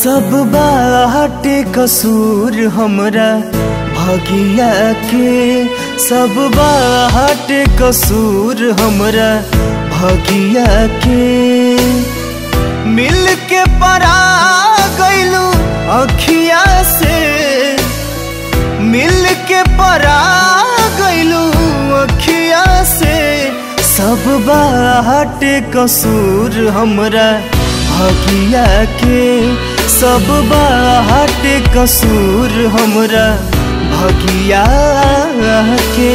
सब बाटे कसूर हमरा भगिया के सब बाटे कसूर हमरा भगिया के मिल के परा गइलू अखिया से मिल के परा गइलू अखिया से सब बाटे कसूर हमरा भगिया के सब बाटे कसूर हमरा भगिया के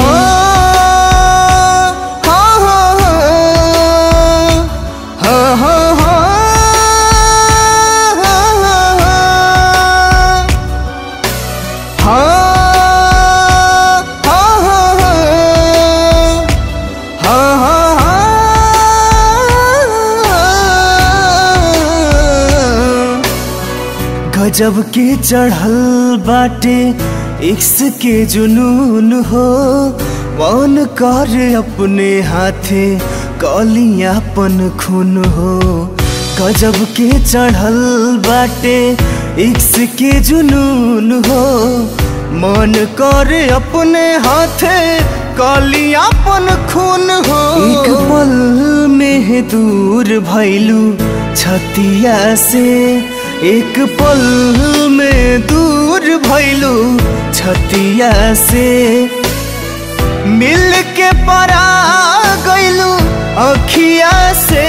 गजब के चढ़ल बाटे इक्स के जुनून हो वन कर अपने हाथे कलियापन खून हो गजब के चढ़ल बाटे इक्स के जुनून हो मन कर अपने हाथे कलियापन खून हो एक पल में दूर भैलू छतिया से एक पल में दूर भैलू छतिया से मिल के परा गइलू अखिया से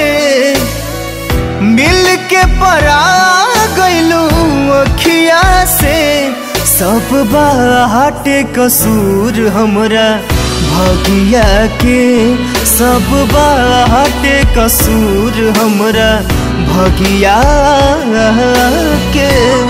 मिल के परा गइलू अखिया से सब बाटे कसूर हमरा भगिया के सब बाटे कसूर हमरा भगिया के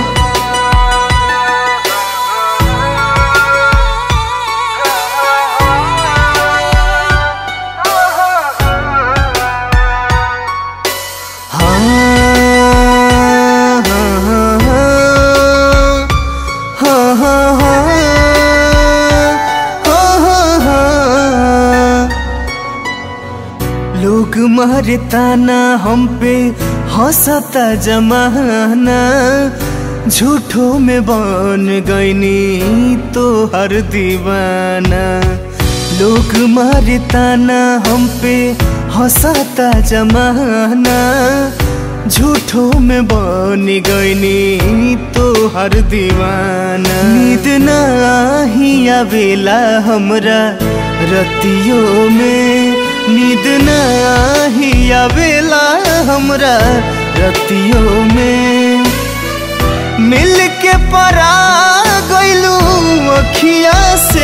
लोग मारे ताना हम पे हंसता जमाना झूठो में बन गईनी तो हर दीवाना लोग मारे ताना हम पे हंसता जमाना झूठो में बन गईनी तो हर दीवाना नींद नाही आवेला हमरा रतियों में नींद नाही आवेला हमरा रतियों में मिल के परा गइलू अखिया से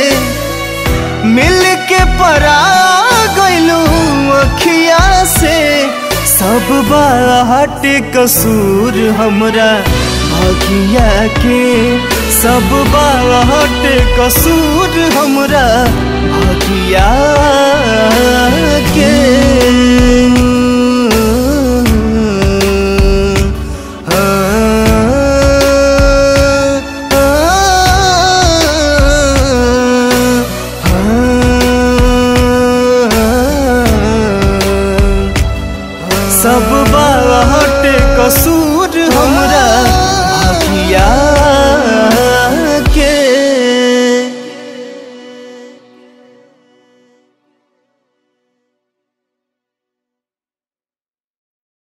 मिल के परा गइलू अखिया से सब बाटे कसूर हमरा भगिया के सब बाटे कसूर हमरा भगिया के सब बाटे कसूर